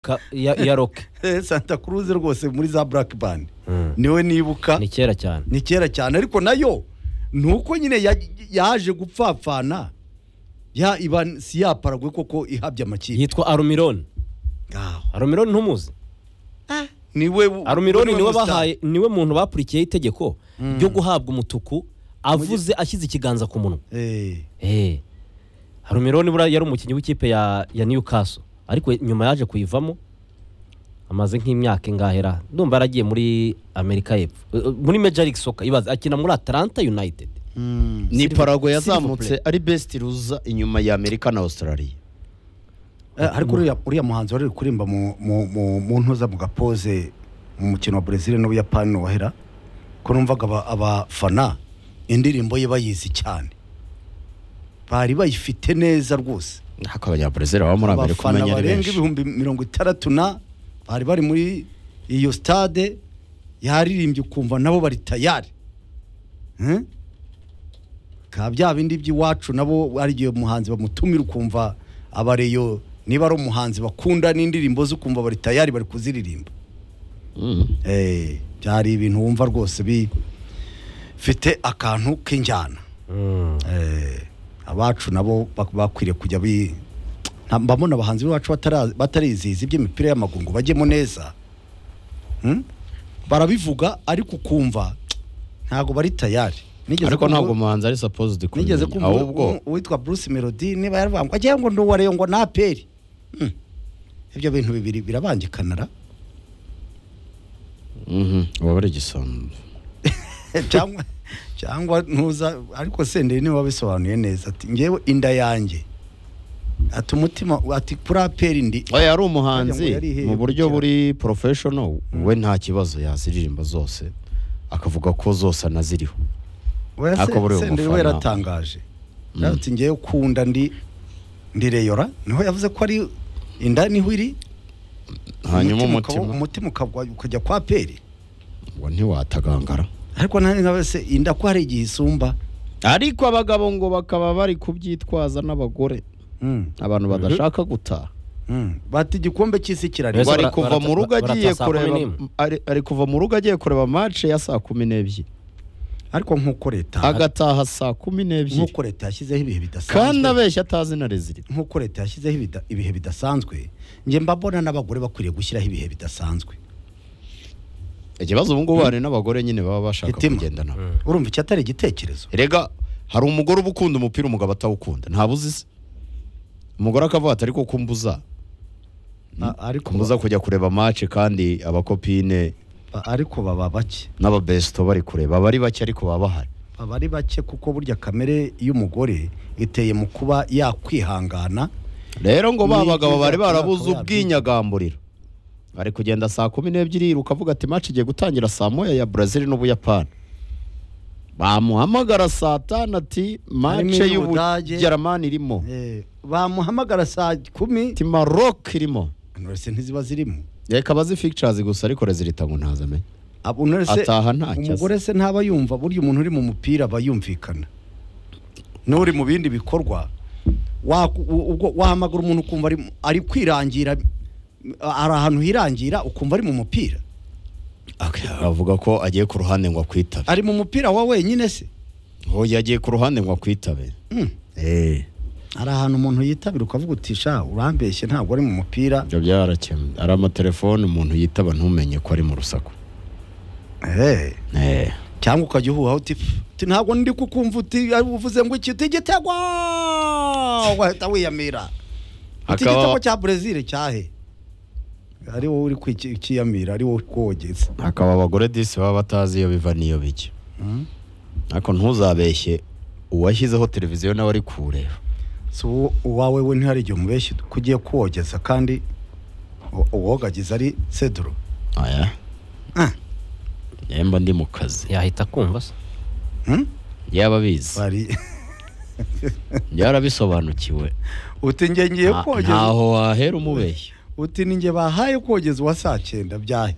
Ka- ya ya roke Eh, santa cruz rwose muri za black band niwe nibuka ni kera cyane ni kera cyane ariko nayo ni uko nyine ya- yaje gupfapfana ya iba si ya paragwe koko ihabye amakipe yitwa arumironi ngaho arumironi ntumuzi niwe arumironi niwe mustar. bahaye niwe muntu bakurikiyeho itegeko ryo guhabwa umutuku avuze ashyize ikiganza ku munwa Eh, Eh. arumironi buriya yari umukinnyi w'ikipe ya ya newcastle ariko nyuma yaje kuyivamo amaze nk'imyaka ingahera ndumva yaragiye muri amerika y'epfo Eh, eh, muri major league soccer ibaze akina muri atlanta united mm. ni Silver- parago Silver yazamutse ari besiti ruza inyuma ya amerika na australia Eh, ariko uriya uriya muhanzi wari uri kuririmba mu mu- mu- mu ntuza mu gapoze mu mukino wa Brazil n'ubuyapani wahera ko numvaga aba- abafana indirimbo ye bayizi cyane bari bayifite neza rwose ariko abanyaburezeri baba muri amerika abafana umenya ari barenga benshi ibihumbi mirongo itandatu na bari bari muri iyo stade yaririmbye ukumva nabo bari tayari Hmm? ka bya bindi by'iwacu nabo ari igihe umuhanzi bamutumira ukumva abareyo niba ari umuhanzi bakunda n'indirimbo ze ukumva bari tayari bari kuziririmba Mm. Eh, byari ibintu wumva rwose bifite akantu k'injyana Mm. Eh, abacu nabo bak- bakwiriye kujya bi nta- mbabona abahanzi bacu batara- batarizihiza iby'imipira y'amaguru ngo bajyemo neza Hmm? barabivuga ariko ukumva ntabwo bari tayari Nigeze ariko kumva- ntabwo umuhanzi ari supposed nigeze kumenya kumva ahubwo u- uwitwa bruce melody niba yaravuga ngo agiye ngo ni uwareyo ngo na aperi Hmm. ibyo bintu bibiri birabangikanara Mhm, uba ari igisambo cyangwa cyangwa ntuza ariko senderi niwe wabisobanuye neza ati ngewe inda yanjye ati umutima ati kuri aperi ndi oya ari Wagira ngo yari umuhanzi iheye mu buryo gukira. buri professional we nta kibazo yaziririmba zose akavuga ko zose anaziriho Oya Ariko se- buriya Senderi we umufana- yaratangaje ati ngewe ukunda ndi ndi reyora niho yavuze ko ari inda niho iri hanyuma ukaba- umutima umutima ukagwa- ukajya kwa peri ngo ntiwatagangara ariko nari nka se inda ko hari igihe isumba ariko abagabo ngo bakaba bari kubyitwaza n'abagore Mm, abantu badashaka gutaha mm. bati igikombe cy'isi kirari Mbese ngo ari bara- kuva barata- mu rugo barata agiye saa kumi kureba n'imwe? ari- ari kuva mu rugo agiye kureba match ya saa kumi n'ebyiri ariko nk'uko leta agataha saa kumi n'ebyiri nk'uko leta yashyizeho ibihe bidasanzwe kandi abeshya atazi na rezida nk'uko leta yashyizeho ibida- ibihe bidasanzwe njye mbabona n'abagore bakwiriye gushyiraho ibihe bidasanzwe ikibazo ubu ngubu hari n'abagore nyine baba bashaka Hitima. kugenda nabo urumva iki atari igitekerezo rega hari umugore uba ukunda umupira umugabo atawukunda ntabwo uzi se umugore akavuga ati ariko kumbuza A- ariko kumbuza kujya kureba match kandi abakopine ba- ariko baba bake n'ababesto bari kureba bari bake ariko baba bahari aba ari bake kuko burya kamere y'umugore iteye mu kuba yakwihangana rero ngo Ni ba bagabo ikiza bari barabuze akaba yabyiga. ubwinyagamburiro ari kugenda saa kumi n'ebyiri yiruka avuga ati match igiye gutangira saa moya ya Brazil n'Ubuyapani bamuhamagara saa tanu ati Harimo match iy'Ubudage. y'Ubugermani irimo Eh, bamuhamagara saa kumi ati Maroc irimo nonese ntiziba zirimo reka bazi pictures gusa ariko rezilita ngo ntazamenye Abo nonese Ataha ntacyo azi. umugore se ntaba yumva burya umuntu uri mu mupira aba yumvikana n'uri mu bindi bikorwa wa- u- ubwo wahamagara umuntu ukumva ari, ari kwirangira ari ahantu hirangira ukumva ari mu mupira avuga ko agiye ku ruhande ngo akwitabe ari mu mupira wa wenyine se hoya agiye ku ruhande ngo akwitabe Mm. eh hari ahantu umuntu yitabira ukavuga uti sha urambeshye ntabwo ari mu mupira ibyo byarakemwe ari amatelefone umuntu yitaba ntumenye ko ari mu rusaku eh eh cyangwa ukajya uhuha uti "Pf, uti ntabwo ndi kukumva uti ari uvuze ngo iki uti igitego wahita wiyamira uti Akaba- igitego cya Brazil cyahe ari wowe uri kwiki- ukiyamira ari wowe uri kogeza hakaba abagore disi baba batazi iyo biva n'iyo bijya ariko ntuzabeshye uwashyizeho televiziyo nawe ari kureba si uwo- uwawe we ntihari igihe umubeshyi ko ugiye kuwogeza kandi u- uwogagiza ari cedro aya Ah. yemba ndi mu kazi yahita kumva se Hmm? yaba abizi Bari- yarabisobanukiwe uti njye ngiye Nta- kogeza ntaho wahera umubeshya uti ni njye bahaye kogeza uwa saa cyenda byahe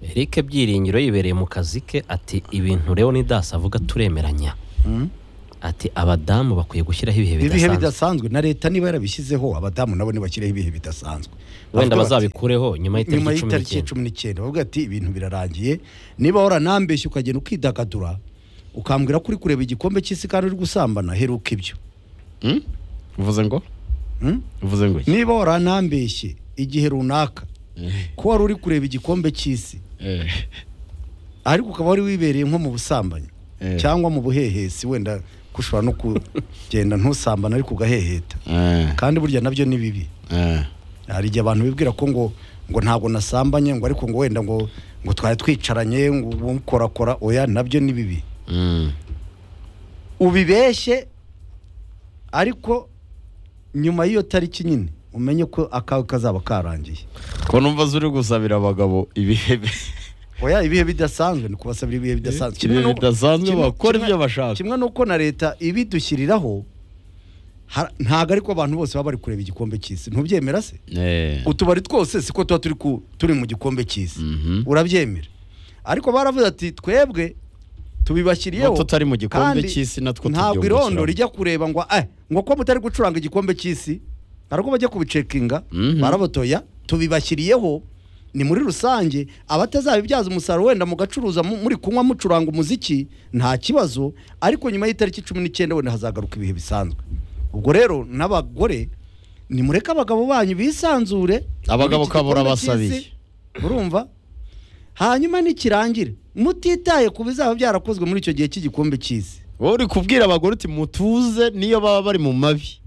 eric byiringiro yibereye mu kazi ke ati ibintu rero ni dasi avuga turemeranya ati abadamu bakwiye gushyiraho ibihe ibihe bidasanzwe bidasanzwe na leta niba yarabishyizeho abadamu nabo ntibashyiraho ibihe bidasanzwe wenda Bavuga bati, bazabikureho nyuma nyuma y'itariki cumi y'itariki n'icyenda cumi n'icyenda bavuga ati ibintu birarangiye niba waranambeshye ukagenda ukidagadura ukambwira ko uri kureba igikombe cy'isi kandi uri gusambana heruka ibyo Hmm? uvuze ngo Hmm? uvuze ngo iki? niba waranambeshye igihe runaka Eh, ko wari uri kureba igikombe cy'isi eh, ariko ukaba wari wibereye nko mu busambanyi Eh. cyangwa mu buhehesi wenda ko ushobora no kugenda ntusambane ariko ugaheheta eh, kandi burya nabyo ni bibi eh. hari igihe abantu bibwira ko ngo ngo ntabwo nasambanye ngo ariko ngo wenda ngo ngo twari twicaranye ngo umukorakora oya nabyo ni bibi Hmm. ubibeshye ariko nyuma y'iyo tariki nyine umenye ko akawe kazaba karangiye ko numva zuri gusabira abagabo ibihe bi- oya ibihe bidasanzwe ni kubasabira ibihe bidasanzwe Kimwe ibihe no- bidasanzwe kimwe- bakora kimwe- ibyo bashaka kimwe n'uko na leta ibidushyiriraho ha- ntabwo ariko abantu bose baba bari kureba igikombe cy'isi ntubyemera se Eh. utubari twose siko tuba turi ku- turi mu gikombe cy'isi Mhm. urabyemera ariko baravuze ati twebwe tubibashyiriyeho Ngo tutari mu gikombe kandi cy'isi natwo ntabwo tubyungukiramo. irondo rijya kureba ngo eh ngo ko mutari gucuranga igikombe cy'isi hari ubwo bajya kubicekinga Mhm. barabotoya tubibashyiriyeho ni muri rusange abatazabibyaza umusaruro wenda mugacuruza mu- muri kunywa mucuranga umuziki nta kibazo ariko nyuma y'itariki cumi n'icyenda wenda hazagaruka ibihe bisanzwe ubwo rero n'abagore nimureke abagabo banyu bisanzure Abagabo muri iki gikombe kabura basabiye. cy'isi. urumva hanyuma nikirangira mutitaye ku bizaba byarakozwe muri icyo gihe cy'igikombe cy'isi wowe uri kubwira abagore uti mutuze niyo baba bari mu mabi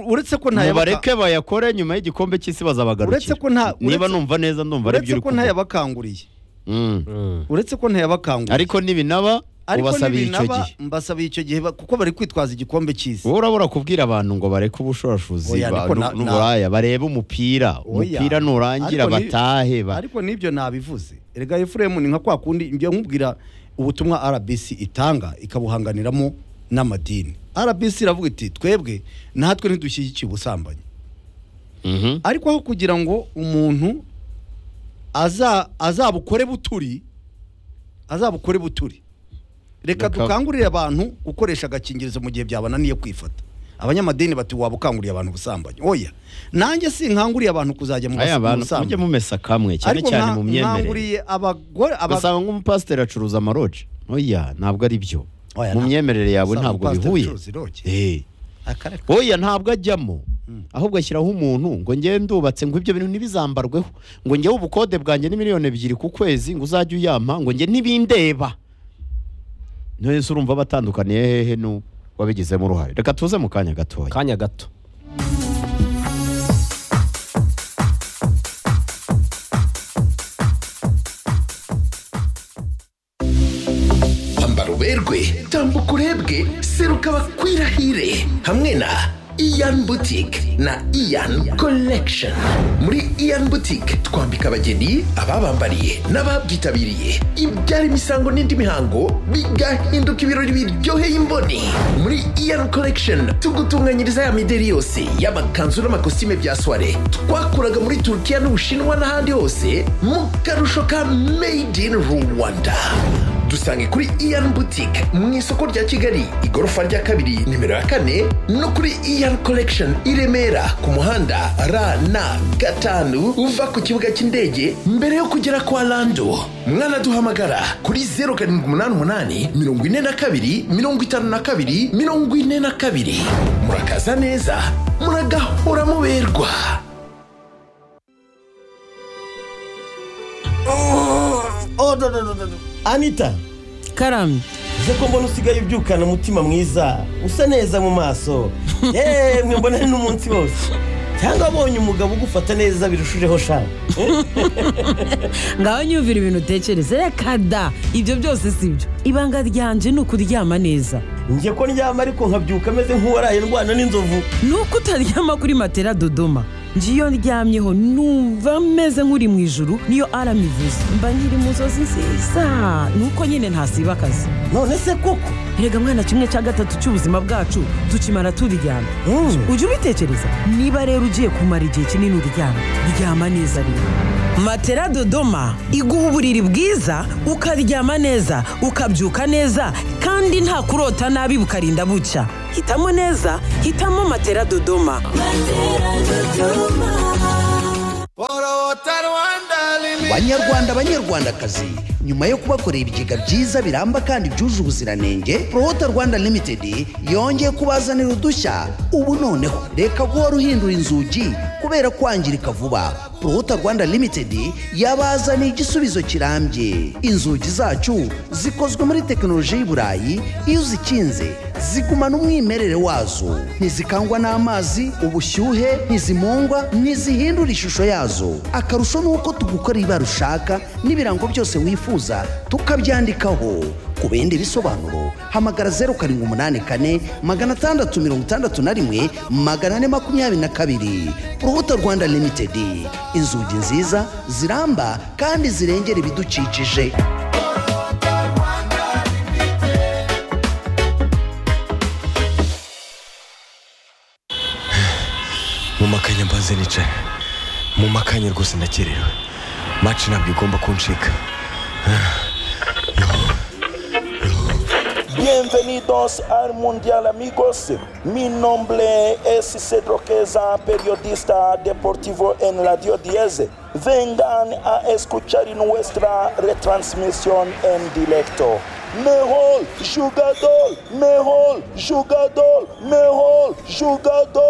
uretse ko nta mubareke bayakore nyuma y'igikombe Uretse cy'isi bazabagarukira ko nta- niba uretse- numva neza ndumva ari uretse byo uri ko kuvuga. ntayabakanguriye Mm. Mm. uretse ko ntayabakanguriye ariko nibinaba ubasabiye icyo nibinaba, gihe mbasabiye icyo gihe ba- kuko bari kwitwaza igikombe cy'isi wowe urabura kubwira abantu ngo bareke ubushorashuzi Oya, ba- ariko na- n'u- n'uburaya barebe umupira Oya. umupira nurangira Ariko ni- batahe ba- ariko n'ibyo nabivuze erega efuremu ni nka kwa kundi njya nkubwira ubutumwa rbc itanga ikabuhanganiramo n'amadini rbc iravuga iti twebwe natwe ntidushyigikiye ubusambanyi Mhm. ariko aho kugira ngo umuntu aza- azabukore buturi azabukore buturi reka Reka- dukangurire abantu gukoresha agakingirizo mu gihe byabananiye kwifata abanyamadini bati waba ukanguriye abantu ubusambanyi oya nanjye sinkanguriye abantu kuzajya mu bas- aya mu abantu mujye busambanyi mumesa kamwe cyane ariko cyane nka- mu myemerere nkanguriye abagore aba- ugasanga nk'umupasiteri acuruza amaroje oya ntabwo ari byo Oya, mu nta- myemerere yawe Usanga ntabwo umupasiteri bihuye acuruza iroge. Eh. akareka oya ntabwo ajyamo ahubwo ashyiraho umuntu ngo ngewe ndubatse ngo ibyo bintu ntibizambarweho ngo ngewe ubukode bwanjye ni miliyoni ebyiri ku kwezi ngo uzajye uyampa ngo nge ntibindeba ntese urumva batandukaniye hehe n'u- wabigizemo uruhare reka tuze mu kanya gatoya kanya gato ambara uberwe tambuka urebwe seruka bakwirahire hamwe na iyan butike na iyan collection muri iyan butike twambika abageni ababambariye n'ababyitabiriye ibyara imisango n'indi mihango bigahinduka ibirori biryoheye imboni muri iyan collection tugutunganyiriza ya mideri yose y'amakanzu n'amakositime bya soire twakuraga muri turukiya n'ubushinwa n'ahandi hose mu karusho ka made in rwanda dusange kuri iyan boutique mu isoko rya kigali igorofa rya kabiri nimero ya kane no kuri iyan collection i remera ku muhanda rn gatanu uva ku kibuga cy'indege mbere yo kugera kwa lando mwanaduhamagara kuri 0788 42 52 42 murakaza neza muragahora muberwa anita karamye uze ko mbona usigaye ubyukana umutima mwiza usa neza mu maso yemwe mbona ni n'umunsi wose cyangwa abonye umugabo ugufata neza birushijeho shaka ngaho nyumvira ibintu utekereza reka da ibyo byose si byo ibanga ryanje ni ukuryama neza njye ko ndyama ariko nkabyuka ameze nk'uwaraye ndwana n'inzovu ni uko utaryama kuri matera dodoma njye iyo ndyamyeho numva meze nk'uri mu ijuru niyo arama ivuze mba nkiri mu nzozi nziza ni uko nyine ntasiba akazi none se koko rega mwana kimwe cya gatatu cy'ubuzima bwacu tukimara turyama Mm. ujye ubitekereza niba rero ugiye kumara igihe kinini uryama ryama neza rero matera dodoma iguha uburiri bwiza ukaryama neza ukabyuka neza kandi nta kurota nabi bukarinda bucya hitamo neza hitamo matera dodoma banyarwanda banyarwandakazi nyuma yo kubakorera ibigega byiza biramba kandi byuje ubuziranenge rohota rwanda limitedi yongeye kubazanira udushya ubu noneho reka guhora uhindura inzugi kubera kwangirika vuba rohota rwanda limitedi yabazaniye igisubizo kirambye inzugi zacu zikozwe muri tekinoloji y'i burayi iyo uzikinze zigumana umwimerere wazo ntizikangwa n'amazi ubushyuhe ntizimungwa ntizihindura ishusho yazo akarusho ni uko tugukora ibara ushaka n'ibirango byose wifuza tukabyandikaho ku bindi bisobanuro hamagara zeru karindwi umunani kane magana atandatu mirongo itandatu na rimwe magana ane makumyabiri na kabiri urubuto rwanda limitedi inzugi nziza ziramba kandi zirengera ibidukikije mu makanya mbanze nicara mu makanya rwose ndakerewe maci ntabwo igomba kuncika Bienvenidos al Mundial amigos. Mi nombre es Cedro Queza, periodista deportivo en Radio 10. Vengan a escuchar nuestra retransmisión en directo. Mejor jugador, mejor jugador, mejor jugador.